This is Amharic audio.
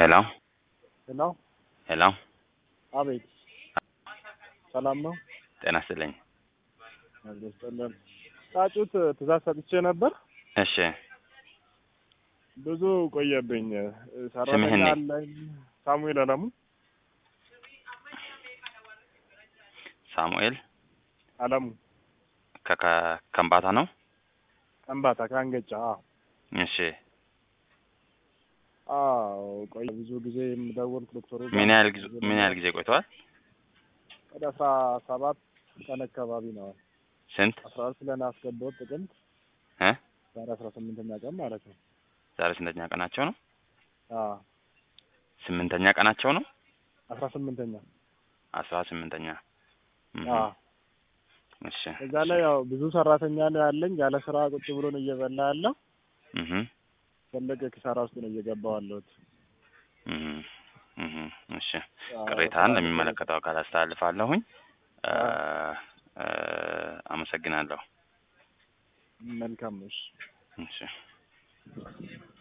ሄሎ ሄሎ ሄሎ፣ አቤት፣ ሰላም ነው? ጤና ይስጥልኝ። አልገጠለን ጫጩት ትእዛዝ ሰጥቼ ነበር። እሺ፣ ብዙ ቆየብኝ። ስምህን ሰራተኛ ነ- አለኝ። ሳሙኤል አለሙ ሳሙኤል አለሙ ከከ- ከምባታ ነው። ከምባታ ከአንገጫ። አዎ እሺ፣ አዎ፣ ቆየ ብዙ ጊዜ የምደውል ዶክተሩ ጋር ምን ያህል ጊዜ ምን ያህል ጊዜ ቆይተዋል? ወደ አስራ ሰባት ቀን አካባቢ ነው። ስንት አስራ አራት ብለን አስገባሁት ጥቅምት እ ዛሬ አስራ ስምንተኛ ቀን ማለት ነው። ዛሬ ስንተኛ ቀናቸው ነው? አዎ ስምንተኛ ቀናቸው ነው። አስራ ስምንተኛ አስራ ስምንተኛ እም፣ አዎ እሺ፣ እዛ ላይ ያው ብዙ ሰራተኛ ነው ያለኝ። ያለ ስራ ቁጭ ብሎ ነው እየበላ ያለው። እህ ትልቅ ኪሳራ ውስጥ ነው እየገባው ያለሁት። እህ እህ፣ እሺ፣ አዎ፣ ቅሬታን ለሚመለከተው አካል አስተላልፋለሁኝ። እ እ አመሰግናለሁ። መልካም ነው። እሺ። እሺ